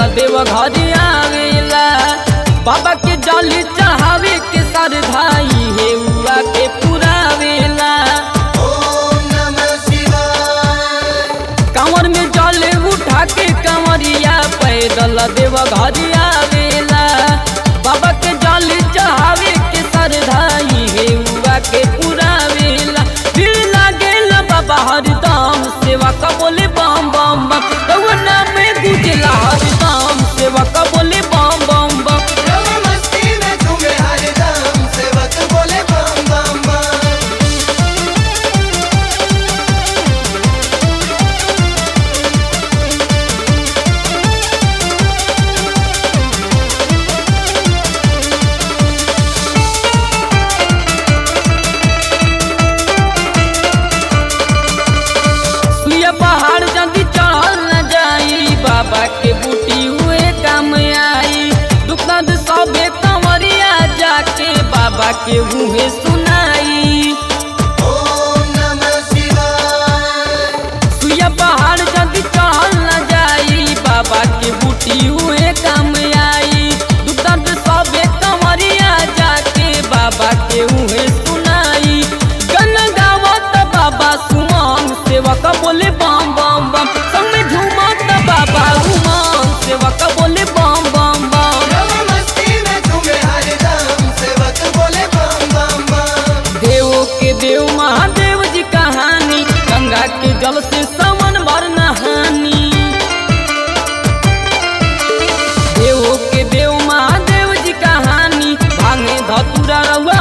देव घर आवेला बाबा के जली चढ़ावे के सर धाई हे उआ के पुरावेला ओम नमः शिवाय कांवर में जल उठा के कंवरिया पैदल देव घर आवेला बाबा के जल चढ़ावे के सर धाई हे उआ के पुरावेला भीड़ लागेल बाबा हरदम सेवा का बोले बम बम बम रउआ में गुजला हरदम सेवा का बोले बम बम बम रव मस्ती में झूमे हरदम सेवक बोले बम बम बम सुइया पहाड़ जल्दी चढ़ल न जाई बाबा के बूटी हुए काम आई दुख दर्द सबे कंवरिया जाके बाबा के मुँहे सुनाई ओम नमः शिवाय सुइया पहाड़ जल्दी चढ़ल न जाई बाबा के बूटी हुए काम आई दुख दर्द सबे कंवरिया जाके बाबा के मुँहे सुनाई गन गावत बाबा सुमन सेवक बोले बम बम बम संग में झूमत बाबा उमंग सेवक बोले बम बम बम रव मस्ती में झूमे हरदम सेवक बोले बम बम बम देव के देव महादेव जी कहानी गंगा के जल से समन भर नहानी देव के देव महादेव जी कहानी भांगे धतुरा रउआ